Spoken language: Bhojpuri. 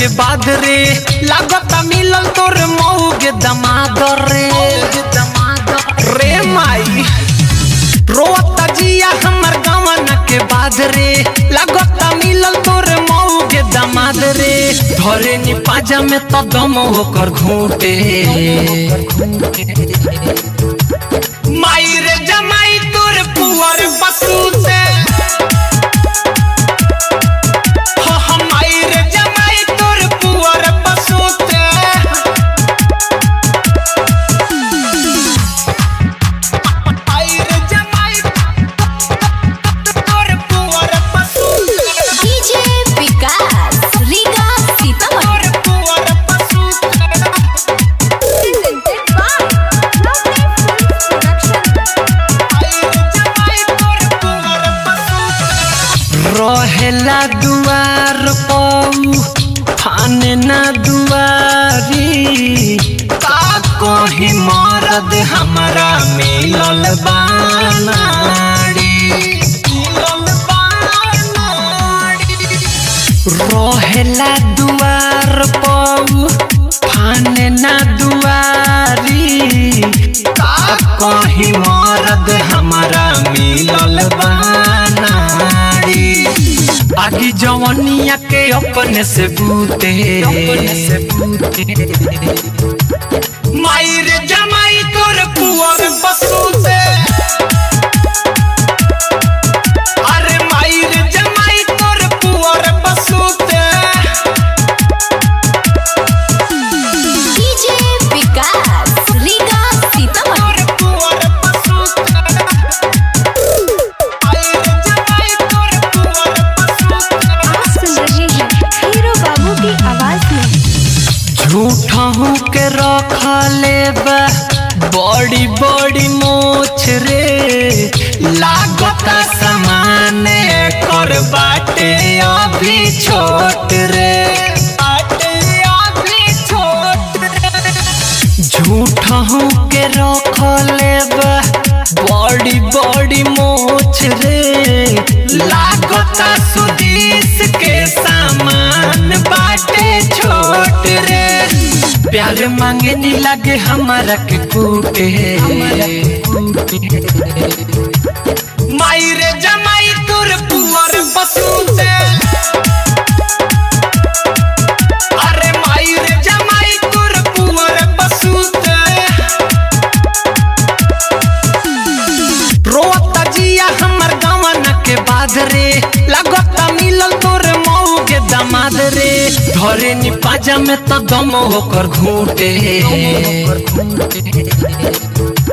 के बाद रे लागत मिलल तोर मऊग दमाद रे रे माई रोता जिया हमर गवन के बाद रे लागत मिलल तोर मऊग दमाद रे धरे नी पाजा में तो दम होकर घूटे माई रे जमाई तोर पुअर बसूते हो हो माई रे जमाई तोर पुअर बसूते माई रे जमाई तोर पुअर बसूते डीजे विकास रीगा सीतामढ़ी तोर पुअर बसूते रहेला दुआर पऊ थाने ना दुआरी का कहीं मरद हमारा मिलल बानाड़ी मिलल बानाड़ी रहेला दुआर पऊ थाने ना दुआरी का कहीं मरद हमारा मिलल बानाड़ी आगी जवनिया के अपने से बूते माई रे जमाई तोर पुअर बसूते अरे माई रे जमाई तोर पुअर बसूते डीजे विकास रीगा सीतामढ़ी तोर पुअर बसूते माई रे जमाई तोर पुअर बसूते आप सुन रहे हैं हीरो बाबू की आवाज में झूठा हूँ के रख लेबा बड़ी बड़ी मोछ रे लागता समान कर बाटे अभी छोट रे बाटे अभी छोट रे झूठा हूँ के रख लेबा बड़ी बड़ी मोछ रे लागता सुदीस के सामान बाटे छोट रे प्यार मांगे नी लगे हमारा के कूटे माई रे जमाई तुर पुअर बसूते अरे माई रे जमाई तुर पुअर बसूते रोता जिया हमर गवन के बाद रे लगता मिलल तोर मऊ के दमाद रे धरे नी पाजा में तो दम होकर घूटे